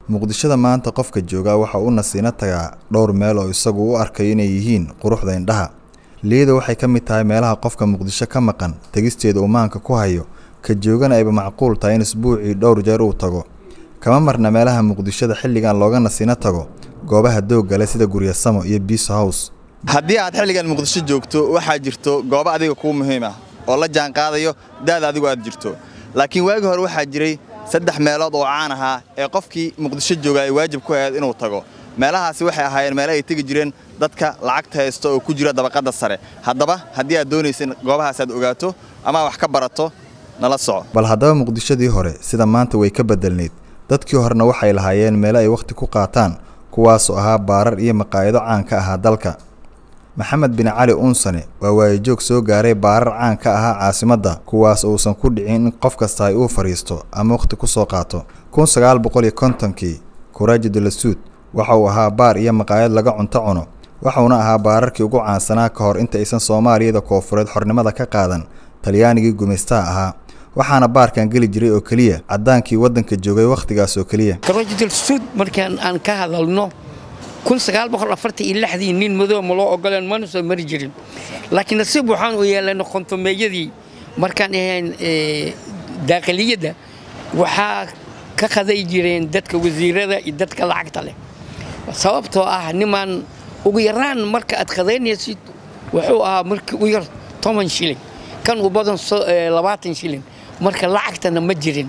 muqdishada maanta qofka joogaa waxa uu nasiino tagaa dhowr meel oo isagu u arkayo inay yihiin quruxda indhaha liida waxay ka mid tahay meelaha qofka muqdisho ka maqan tegisteeda uu maanka ku hayo ka joogana ayba macquul tahay in isbuucii dhowr jeer uu tago kama marna meelaha muqdishada xilligan looga nasiino tago goobaha doogga leh sida guryasamo iyo biiso hows haddii aad xilligan muqdisho joogto waxaa jirto goobo adiga kuu muhiim ah oo la jaan qaadayo daada adigu aad jirto laakiin waagi hore waxaa jiray saddex meelood oo caan ahaa ee qofkii muqdisho jooga ay waajib ku ahayd inuu tago meelahaasi waxay ahaayeen meele ay tegi jireen dadka lacagta haysta oo ku jira dabaqadda sare haddaba haddii aad doonaysa in goobahaas aad ogaato ama wax ka barato nala soco bal haddaba muqdishadii hore sida maanta way ka bedelnayd dadkii horena waxay lahaayeen meelo ay wakhti ku qaataan kuwaasoo ahaa baarar iyo maqaayado caan ka ahaa dalka maxamed bin cali uunsane waa waayajoog soo gaaray baarar caan ka ahaa caasimadda kuwaas uusan ku dhicin in qof kasta ay uu fadhiisto ama wakhti ku soo qaato kun sagaal boqol iyo kontonkii kuraaji dalasuud waxa uu ahaa baar iyo maqaayad laga cunto cuno waxuuna ahaa baararkii ugu caansanaa ka hor inta aysan soomaaliyada koofureed xornimada ka qaadan talyaanigii gumaystaha ahaa waxaana baarkan geli jiray oo keliya caddaankii waddanka joogay wakhtigaas oo keliya kuraaji dalasuud markaan aan ka hadalno kun sagaal boqol afartan iyo lixdii nin madow ma loo ogoleen mana soo mari jirin laakiin nasiib waxaan u yeelanay kontomeeyadii markaan ahayn daaqiliyadda waxaa ka qaday jireen dadka wasiirada iyo dadka lacagta leh sababtoo ah nimaan ugu yaraan marka aad qadaynaysid wuxuu ahaa markii u yar toban shilin kan u badan labaatan shilin marka lacagtana ma jirin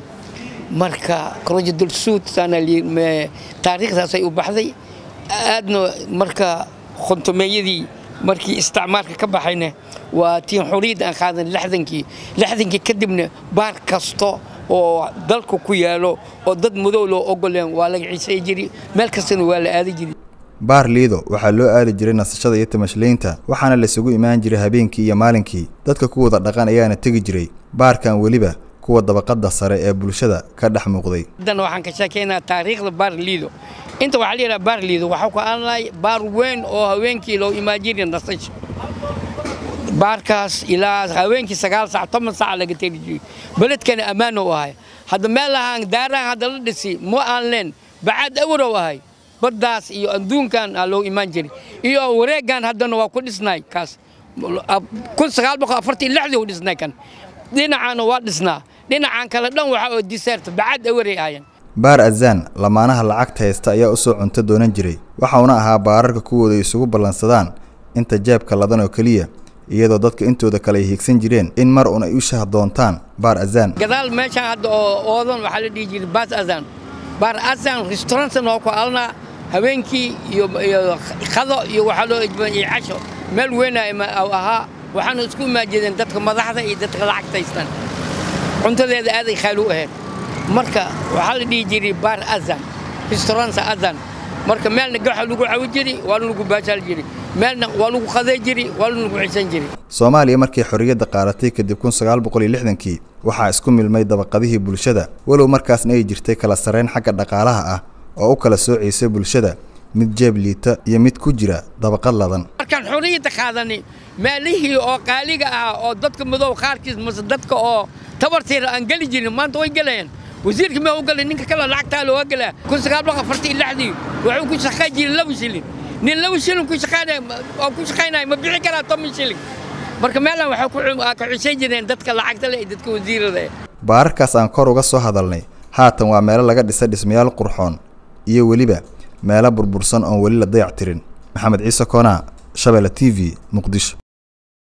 marka korojadulsuud taariikhdaasay u baxday aadna marka khontomeeyadii markii isticmaalka ka baxayna waa tiin xuriyadda aan qaadan lixdankii lixdankii kadibna baar kasto oo dalka ku yaalo oo dad madow loo ogoleen waa laga ciisay jiri meel kastana waa la aadi jiri baar liido waxaa loo aadi jiray nasashada iyo tamashlaynta waxaana laysugu imaan jiray habeenkii iyo maalinkii dadka ku wada dhaqan ayaana tegi jiray baarkan weliba kuwa dabaqadda sare ee bulshada ka dhex muuqday haddana waxaan ka sheekaynaa taariikhda baar liido inta waxaa la yidhaha baar liido waxaa ku aanlahay baar weyn oo haweenkii loo imaan jiray nasasho baarkaas ilaa haweenkii sagaal sac toban sac laga tegi jiray beledkana ammaan u ahay hadda meel ahaan daarahan hadda la dhisi ma aan leen bacaad awarow ahay baddaas iyo adduunkan aa loo imaan jiray iyo wareeggan haddana waa ku dhisnay kaas kun sagaal boqol afartan iyo lixdii u dhisnay kan dhinacaana waa dhisnaa dhinacan kale dhan waxaa oo diseerta bacaad awaray ahayan baar azaan lamaanaha lacagta haysta ayaa u soo cunto doonan jiray waxauna ahaa baararka kuwooda isugu ballansadaan inta jeebka ladan oo keliya iyadoo dadka intooda kale ay hiigsan jireen in mar un ay u shah doontaan baar azaan gadaal meeshaan hadda oo oodan waxaa la dhihi jiray baas azaan baar azaan restaurantsan oo ku alnaa habeenkii iyo qado iyo waxaa loo ijbaan iyo casho meel weynaa ahaa waxaana isku imaajeedeen dadka madaxda iyo dadka lacagta haystaan cuntadeeda aaday khaali u ahayd marka waxaa la dhihi jiray baar azan restauranta azan marka meelna gaxa lagu cawi jiri waana lagu baajaal jiri meelna waa lagu qaday jiri waana lagu xisan jiri soomaaliya markii xorriyadda qaadatay kadib kun sagaal boqol iyo lixdankii waxaa isku milmay dabaqadihii bulshada walow markaasna ay jirtay kala sarrayn xagga dhaqaalaha ah oo u kala soocaysay bulshada mid jeeb liita iyo mid ku jira dabaqad ladan markaan xorriyadda qaadani meelihii oo qaaliga ah oo dadka madow qaarkiis mase dadka oo tabartiira aan geli jirin maanta way gelayaan wasiirka ma u galay ninka kale lacagtaa looga gelaa kun sagaal boqol afartan iyo lixdii wuxuu ku shaqayn jiray laba shilin nin laba shilin ku shaqaynaya oo ku shaqaynaya ma bixi karaa toban shilin marka meelan waxay ka cishan jireen dadka lacagta leh iyo dadka wasiirada eh baararkaas aan kor uga soo hadalnay haatan waa meelo laga dhisay dhismayaal qurxoon iyo weliba meelo burbursan oon weli la dayac tirin maxamed ciise koonaa shabeelle t v muqdisho